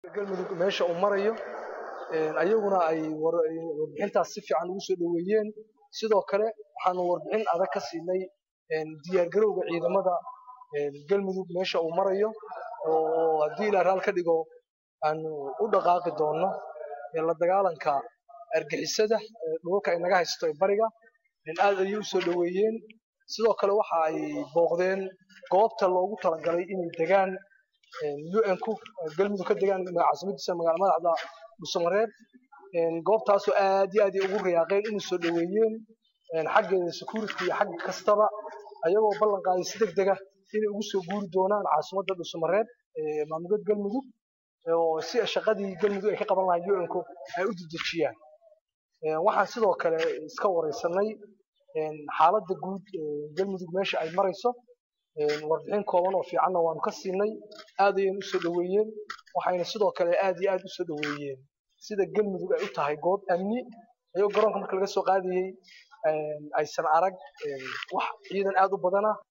galmudug meesha uu marayo ayaguna ay warbixintaas si fiican ugu soo dhoweeyeen sidoo kale waxaanu warbixin adag ka siinay diyaargarowga ciidamada galmudug meesha uu marayo oo haddii ilaa raal ka dhigo aanu u dhaqaaqi doonno la dagaalanka argixisada dhulalka ay naga haysto ee bariga aad ayay u soo dhoweeyeen sidoo kale waxa ay booqdeen goobta loogu talagalay inay degaan un-ku galmudug ka degaan caasimadiisa magaala madaxda dhuusamareeb goobtaasoo aad iyo aad ay ugu riyaaqeen inay soo dhoweeyeen xaggeeda security iyo xag kastaba ayagoo ballan qaaday si deg dega inay ugu soo guuri doonaan caasimadda dhuusamareeb maamulada galmudug oo si shaqadii galmudug ay ka qaban lahayd un-ku ay u dedejiyaan waxaan sidoo kale iska wareysanay xaaladda guud galmudug meesha ay marayso warbixin kooban oo fiicanna waanu ka siinay aad ayayna usoo dhoweeyeen waxayna sidoo kale aad iyo aad usoo dhoweeyeen sida galmudug ay u tahay goob amni ayagoo garoonka marka laga soo qaadayey aysan arag wax ciidan aad u badana